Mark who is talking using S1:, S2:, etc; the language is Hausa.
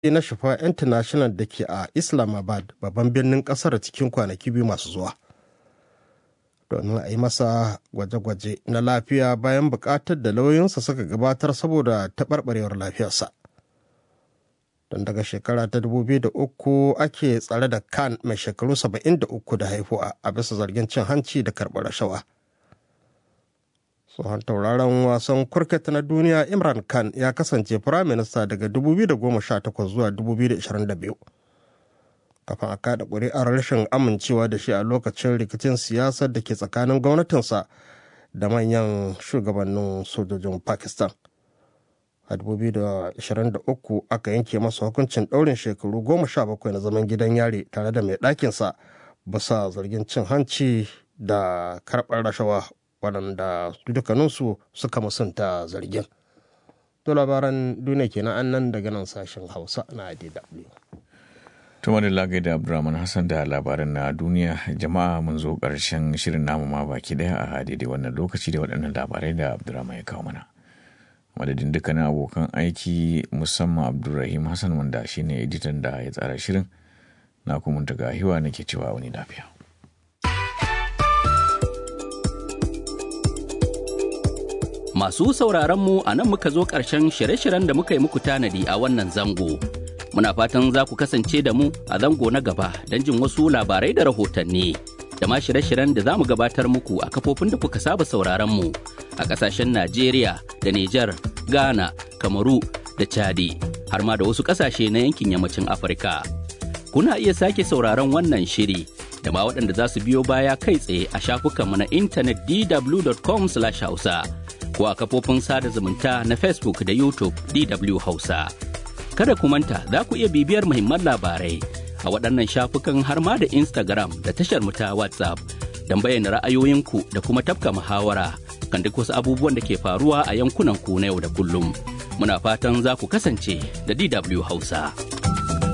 S1: na Shifa International da ke a Islamabad babban birnin kasar cikin kwanaki biyu masu zuwa. Domin a yi masa gwaje-gwaje na lafiya bayan buƙatar da lauyoyinsa suka gabatar saboda taɓarɓarewar lafiyarsa. Don daga shekara ta 2003 ake tsare da Khan mai shekaru 73 da haihuwa a bisa zargin cin hanci da karɓar rashawa. tsohon tauraron wasan kurket na duniya imran khan ya kasance firaminista daga 2018 zuwa 2022 kafin a kada ƙuri'ar rashin amincewa da shi a lokacin rikicin siyasar da ke tsakanin gwamnatinsa da manyan shugabannin sojojin pakistan a 2023 aka yanke masa hukuncin ɗaurin shekaru 17 na zaman gidan yari tare da mai ɗakinsa bisa zargin cin hanci da karɓar rashawa waɗanda dukkaninsu suka musanta zargin. To labaran duniya kenan an nan daga nan sashen Hausa na DW.
S2: Tuma da lagai da Abdulrahman Hassan da labaran na duniya jama'a mun zo ƙarshen shirin namu ma baki ɗaya a daidai wannan lokaci da waɗannan labarai da Abdulrahman ya kawo mana. Madadin dukkanin abokan aiki musamman Abdulrahim Hassan wanda shine editan da ya tsara shirin na kuma daga hiwa nake cewa wani lafiya.
S3: Masu sauraronmu a nan muka zo ƙarshen shirye-shiryen da muka yi muku tanadi a wannan zango. Muna fatan za ku kasance da mu a zango na gaba don jin wasu labarai da rahotanni. Da ma shirye-shiryen da za mu gabatar muku a kafofin da kuka saba sauraronmu a ƙasashen Najeriya da Nijar, Ghana, Kamaru da Chadi, har ma da wasu ƙasashe na yankin yammacin Afirka. Kuna iya sake sauraron wannan shiri da ma waɗanda za su biyo baya kai tsaye a shafukanmu na intanet dw.com/hausa. ko a kafofin sada zumunta na Facebook da YouTube DW Hausa. Kada ku manta za ku iya bibiyar muhimman labarai a waɗannan shafukan har ma da Instagram da tashar mu ta WhatsApp don bayyana ra'ayoyinku da kuma tafka muhawara kan duk wasu abubuwan da ke faruwa a yankunan ku na yau da kullum. Muna fatan za ku kasance da DW Hausa.